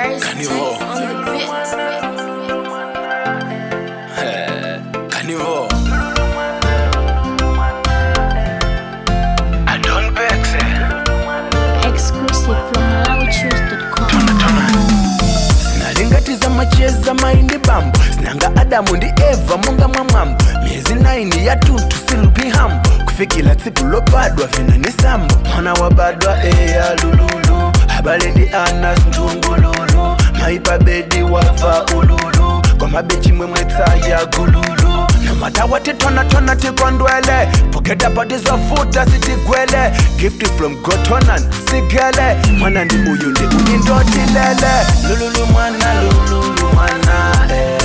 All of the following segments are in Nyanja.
Carnivore. on the beat. Carnivore. I don't vex Exclusive from MalawiChoose.com. sinalingatiza macheza maindi bambo sinanga adamu ndi eva monga mwa mwambo myezi 9 ya tuntu silupihambo kufikila tsiku lobadwa vina ni sambo mwana wabadwa eya lululu habale ndi anas ntungululu maipa bedi wava ululu kwa mabechi mwemwe tsaya gululu namatawa titonatona tikondwele poketa pati zwafuta sitigwele gift from gotonan sigele mwana ndi uyu ndi udi ndotilele lululu mwana lululu mwana eh.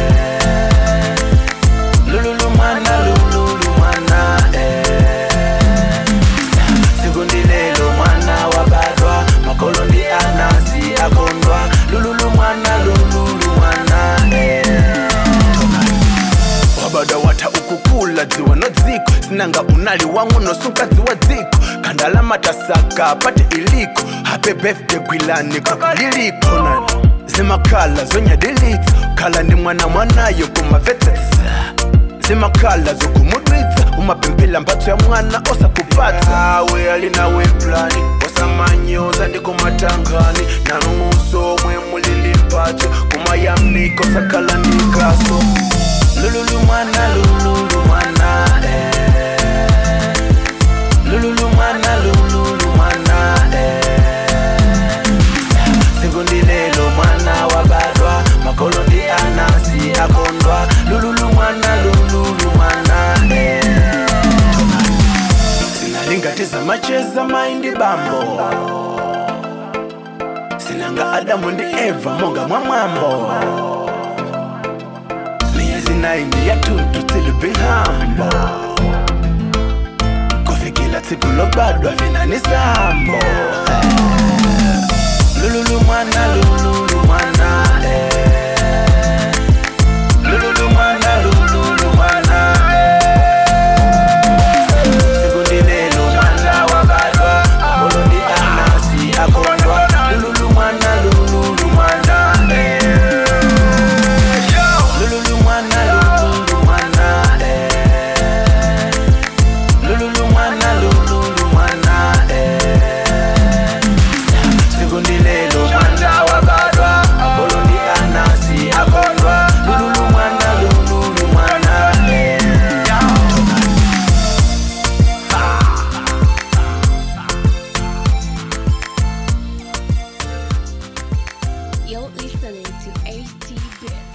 lululu mwana lululu mwana eh. sikundilelo mwana wabadwa makolo ndi anasi akondwa lululu mwana lululu mwana eh. wabada wata ukukula dziwa no dziko sinanga unali wangu nosunga dziwa dziko kandala matasaka pati iliko happy birthday gwilani kwakuliliko nani zimakhala zonyadilitsa khala ndi mwana mwanayo kumavetsesa zimakhala zokumudwitsa umapimpila mphatso ya mwana osakupatsa awe alinawe plani osamanyoza ndikumatangani nanumuso omwe mulili mphatso kumayamniko sakhala ndikaso lululu mwana lululu mwana eh. lululu mwana lululu mwana eh. sikundilelo mwana wabadwa makolo ndi anasi akondwa lululu mwana lululu mwana eh. sinalingatiza macheza maindi bambo sinanga adamu ndi eva monga mwa mwambo miyezi 9 ya tuntu tilibihambo kufikila tsiku lobadwa vina ni sambo eh. lululu mwana lululu mwana eh. lululu mwana lululu mwana sikundilelo mwana wabadwa akolondi anasi akondwa lululu mwana lululu mwana eh. lululu mwana lululu mwana eh. lululu mwana lululu mwana eh. sikundilelo mwana wabadwa akolondi anasi akondwa lululu mwana lululu mwana eh. You're listening to HT Bit.